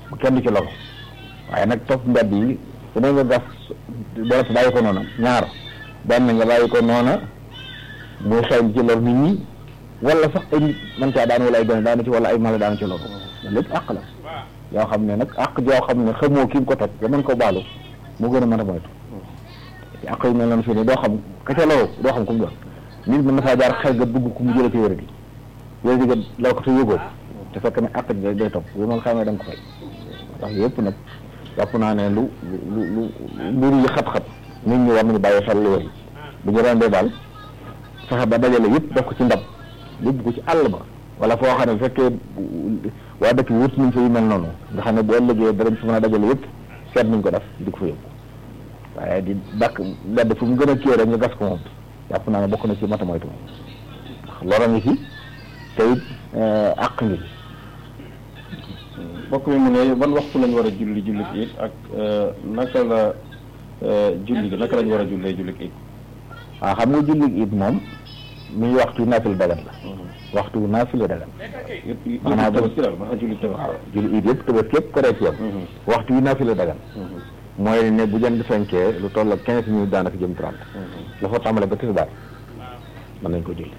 bu kenn du ci logo waaye nag topp mbedd yi su ne nga gas dara bàyyi ko noona ñaar benn nga bàyyi ko noona muy xeeñ ci lor nit ñi wala sax ay nit man caa daan wala ay gone daanu ci wala ay mala daanu ci loolu lépp àq la yoo xam ne nag àq joo xam ne xamoo ki ko teg nga mën ko baalu mu gën a mën a moytu te àq yu mel noonu fii nii doo xam ka ca loolu doo xam ku mu doon nit mën na faa jaar xel ga dugg ku mu jëlee ci wér gi wér gi law ko te yëgoo te fekk ne àq ji day topp bu ma xamee da nga ko fay ndax yëpp nag jàpp naa ne lu lu lu mbir yi xat-xat nit ñi war nañu bàyyi xel lu wér bu ñu rendee daal fexe ba dajale yëpp def ko ci ndab yóbbu ko ci àll ba wala foo xam ne bu fekkee waa dëkk bi wut nañ fa yu mel noonu nga xam ne bu ëllëgee darañ fi mën a dajale yëpp seet nañ ko def di ko fa yóbbu waaye di dàkk mbedd fu mu gën a kii rek nga gas ko moom jàpp naa ne bokk na ci mata moytu ndax loro ngi fi te it àq ngi fi mbokk mi mu ne ban waxtu lañ war a julli julli it ak naka la julli gi naka lañ war a jullee julli it waaw xam nga julli it moom mi waxtu naafila dagan la waxtu naafila dagan yëpp maanaam tabaski daal maanaam julli tabaski waaw julli it yëpp tabaski yëpp correct yam waxtu yi naafila dagan mooy ne bu jant fenkee lu toll ak quinze minutes daanaka jëm trente la fa tàmbale ba tisbaar mën nañ ko julli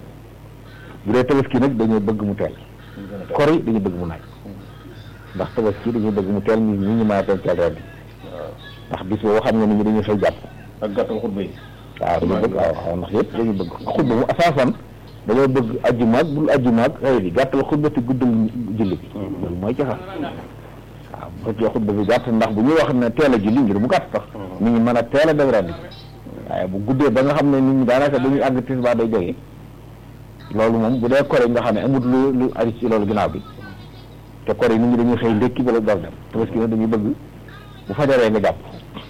bu dee tabaski nag dañoo bëgg mu teel kor yi dañu bëgg mu naaj ndax tabaski dañuy bëgg mu teel nit ñi ñu mën a teel teel ren bi ndax bis boobu xam nga nit ñi dañuy xëy jàpp ak gàttal xutba yi waaw dañu bëgg waaw waaw ndax yëpp dañu bëgg xutba mu asaasan dañoo bëgg ajjumaag bul ajjumaag xëy bi gàttal xutba te guddal julli bi loolu mooy caxa waaw bu fekkee xutba bi gàtt ndax bu ñuy wax ne teel a julli ngir mu gàtt tax nit ñi mën a teel a dem ren bi waaye bu guddee ba nga xam ne nit ñi daanaka dañuy àgg tisbaar day jógee loolu moom bu dee kore nga xam ne amut lu lu aju ci loolu ginnaaw bi te kore yi nit ñi dañuy xëy ndékki bala door dem tabaski nag dañuy bëgg bu fajaree nga jàpp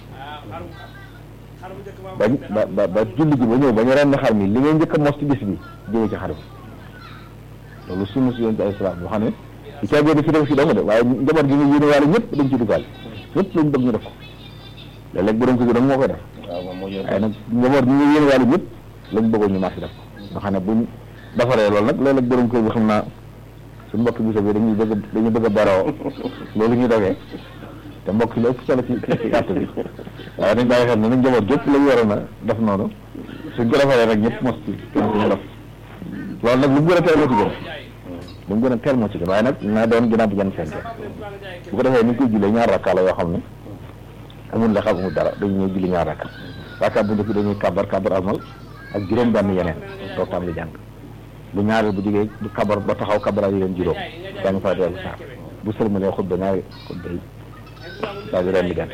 ba ba ba ba julli gi ba ñëw ba ñu ren xar mi li ngay njëkk a mos ci bis bi jëlee ci xar bi loolu sunu si yoon ci ay salaam boo xam ne ci caagee fi def si dama de waaye njaboot gi ñu yéene waale ñëpp dañ ci dugal ñëpp lañ bëgg ñu def ko léeg-léeg borom ko gi dong moo koy def waaw moom moo waaye nag njaboot gi ñu yéene waale ñëpp lañ bëggoon ñu marché def ko nga xam ne buñ defaree loolu nag léeg-léeg borom kër bi xam naa suñu mbokk bi bi dañuy bëgg dañuy bëgg a baroo loolu ñu dogee te mbokk la ëpp solo ci ci gàtt bi waaye dañ bàyyi xel ne nag njaboot gépp lañ waroon a def noonu suñ ko defaree rek ñëpp mos ci kenn suñu def loolu nag lu mu gën a teel moo ci gën lu mu gën a teel moo ci gën waaye nag naa doon ginnaaw bu jën fenke bu ko defee ni ñu koy jullee ñaar rakka la yoo xam ne amul la xam amul dara dañu ñëw julli ñaar rakka rakka bu njëkk dañuy kabar kabar almal ak juróom benn yeneen doo tam li jàng bu ñaareel bu jógee du kabar ba taxaw kabara yi leen juróom jàng fa dellu saar bu sëlmalee xutba ñaari xutba yi daal di ren di gan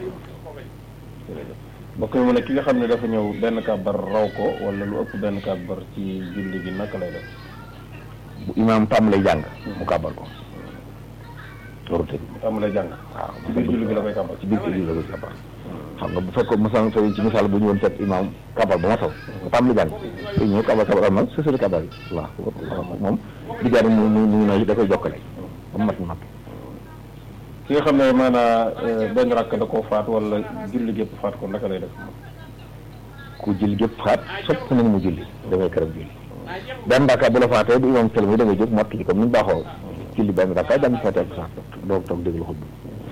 mbokk mi mu ne ki nga xam ne dafa ñëw benn kàbbar raw ko wala lu ëpp benn kàbbar ci julli gi naka lay def bu imaam tàmbalee jàng mu kàbbar ko loolu tëj am lay jàng waaw ci biir julli gi la koy kàbbar ci biir julli la koy kàbbar xam nga bu fekkoon mosaan tey ci misaal bu ñu woon fekk imaam kàbbar ba ma taw mu tàmbalee jàng te ñëw kàbbar kàbbar am na sësëri kàbbar yi waaw moom di jaar mu mu mu noonu da koy jokkale ba mu mat mat ki nga xam ne maanaa benn rakk da koo faat wala julli gépp faat ko naka lay def ku julli gépp faat sopp nañ mu julli dangay këram julli benn rakka bu la faatee bu imaam sëlmi da ngay jóg mottali comme ni ñu baaxoo julli benn rakka jàng faatee ko sax doog toog déglu xutba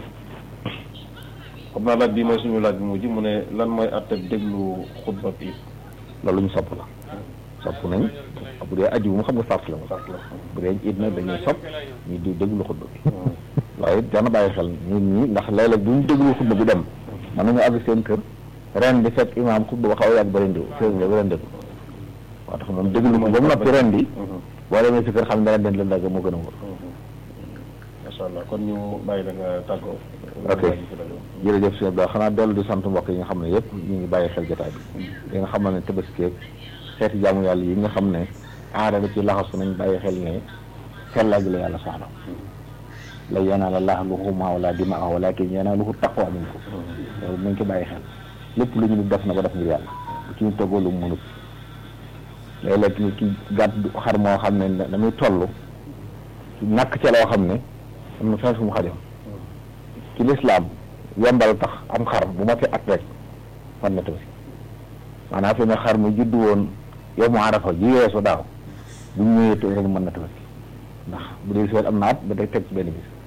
xam naa laaj bi mooy suñu laaj bi mujj mu ne lan mooy àtte déglu xutba bi loolu ñu sopp la sopp nañ bu dee aju mu xam nga sart la mu sart la bu dee it nag dañuy sopp ñu di déglu xutba bi waaye it dana bàyyi xel nit ñi ndax léeg-léeg bu ñu déglu xutba bi dem mën nañu àgg seen kër ren di fekk imaam xutba ba xaw a yàgg ba ren di seen ba ren déglu waa tax moom déglu ko ba mu noppi ren di boo demee si kër xam ne ren den leen dagg moo gën a wóor macha allah kon ñu bàyyi la nga tàggoo ok jërëjëf sëñ Abdou xanaa dellu di sant mbokk yi nga xam ne yëpp ñu ngi bàyyi xel jotaay bi yi nga xam ne tabaski xeeti jaamu yàlla yi nga xam ne aada da ci laxasu nañ bàyyi xel ne sellaa gi la yàlla soxla la yanaala llaaha luhuumuhaa wa laa dimaa'uhaa walaakin yanaaluhu taqwaa minkum loolu nañ ko bàyyi xel lépp lu ñu def na ko def ngir yàlla ci ñu toggoo lu mu mënut léeg-léeg nit ki gàtt xar moo xam ne damuy toll ñàkk ca loo xam ne am na fenn fu mu xajam ci lislaam yombal tax am xar bu ma fi at rek fan na tabaski maanaam fi ne xar mu juddu woon yow mu arafa ji weesu daaw bu ñu ñëwee rek mën na tabaski ndax bu dee seet am na at ba day teg ci benn bis